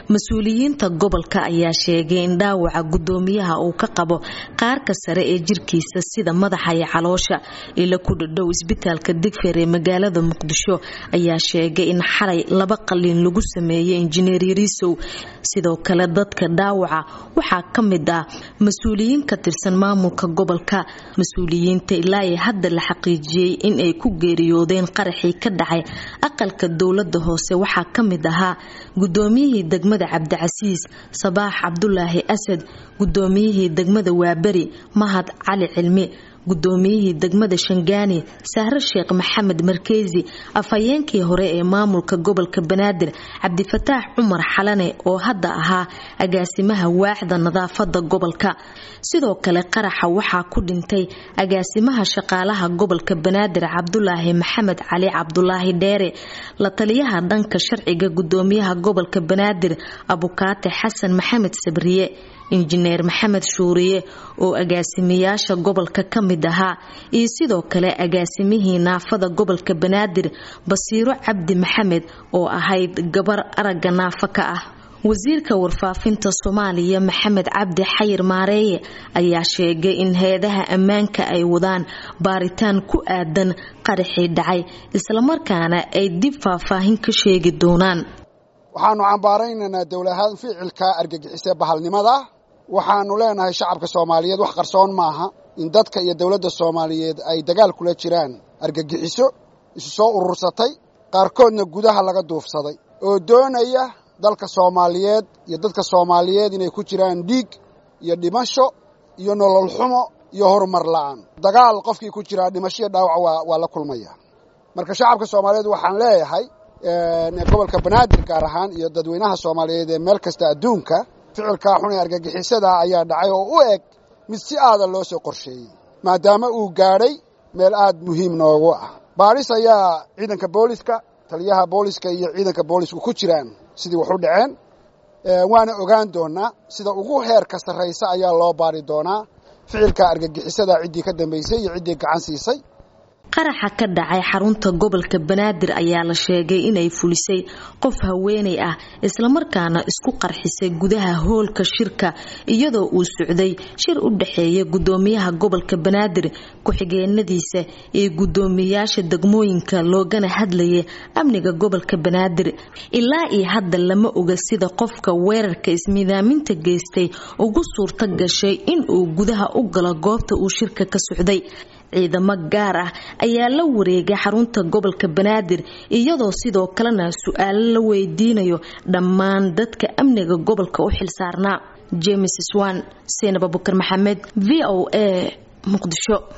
mas-uuliyiinta gobolka ayaa sheegay in dhaawaca gudoomiyaha uu ka qabo qaarka sare ee jirkiisa sida madaxa iyo caloosha ila ku dhadhow isbitaalka digfeer ee magaalada muqdisho ayaa sheegay in xalay laba qaliin lagu sameeyey injineer yariisow sidoo kale dadka dhaawaca waxaa ka mid ah mas-uuliyiin ka tirsan maamulka gobolka mas-uuliyiinta ilaa ay hadda la xaqiijiyey in ay ku geeriyoodeen qaraxii ka dhacay aqalka dowlada hoose waxaa ka mid ahaa gudoomiyihii degmada cabdicasiis sabaax cabdulaahi asad gudoomiyihii degmada waaberi mahad cali cilmi gudoomiyihii degmada shangaani sahre sheekh maxamed markeysi afhayeenkii hore ee maamulka gobolka banaadir cabdifataax cumar xalane oo hadda ahaa agaasimaha waaxda nadaafada gobolka sidoo kale qaraxa waxaa ku dhintay agaasimaha shaqaalaha gobolka banaadir cabdulaahi maxamed cali cabdulaahi dheere la taliyaha dhanka sharciga gudoomiyaha gobolka banaadir abukaate xasan maxamed sabriye injineer maxamed shuuriye oo agaasimayaasha gobolka ka mid ahaa iyo sidoo kale agaasimihii naafada gobolka banaadir basiiro cabdi maxamed oo ahayd gabar aragga naafo ka ah wasiirka warfaafinta soomaaliya maxamed cabdi xayir maareeye ayaa sheegay in hay-adaha ammaanka ay wadaan baaritaan ku aadan qaraxii dhacay islamarkaana ay dib faahfaahin ka sheegi doonaan waxaanu cambaaraynaynaa dowlahaan ficilka argagixisee bahalnimada waxaanu leenahay shacabka soomaaliyeed wax qarsoon maaha in dadka iyo dowladda soomaaliyeed ay dagaal kula jiraan argagixiso isu soo urursatay qaarkoodna gudaha laga duufsaday oo doonaya dalka soomaaliyeed iyo dadka soomaaliyeed inay ku jiraan dhiig iyo dhimasho iyo nolol xumo iyo horumar la'aan dagaal qofkii ku jiraa dhimashoiyo dhaawac waa la kulmaya marka shacabka soomaaliyeed waxaan leeyahay gobolka banaadir gaar ahaan iyo dadweynaha soomaaliyeed ee meel kasta adduunka ficilkaa xun ee argagixisada ayaa dhacay oo u eg mid si aada loo soo qorsheeyey maadaama uu gaadhay meel aad muhiim noogu ah baadhis ayaa ciidanka booliska taliyaha booliska iyo ciidanka boolisku ku jiraan sidii wax u dhaceen waana ogaan doonaa sida ugu heerka sarraysa ayaa loo baari doonaa ficilka argagixisada ciddii ka dambaysay iyo ciddii gacan siisay qaraxa ka dhacay xarunta gobolka banaadir ayaa la sheegay inay fulisay qof haweenay ah islamarkaana isku qarxisay gudaha hoolka shirka iyadoo uu socday shir u dhexeeya gudoomiyaha gobolka banaadir ku-xigeenadiisa iyo gudoomiyayaasha degmooyinka loogana hadlayay amniga gobolka banaadir ilaa iyo hadda lama oga sida qofka weerarka ismidaaminta geystay ugu suurto gashay inuu gudaha u galo goobta uu shirka ka socday ciidamo gaar ah ayaa la wareegay xarunta gobolka banaadir iyadoo sidoo kalena su-aalo la weydiinayo dhammaan dadka amniga gobolka u xilsaarnaa james swan seenab abukar maxamed v o a muqdisho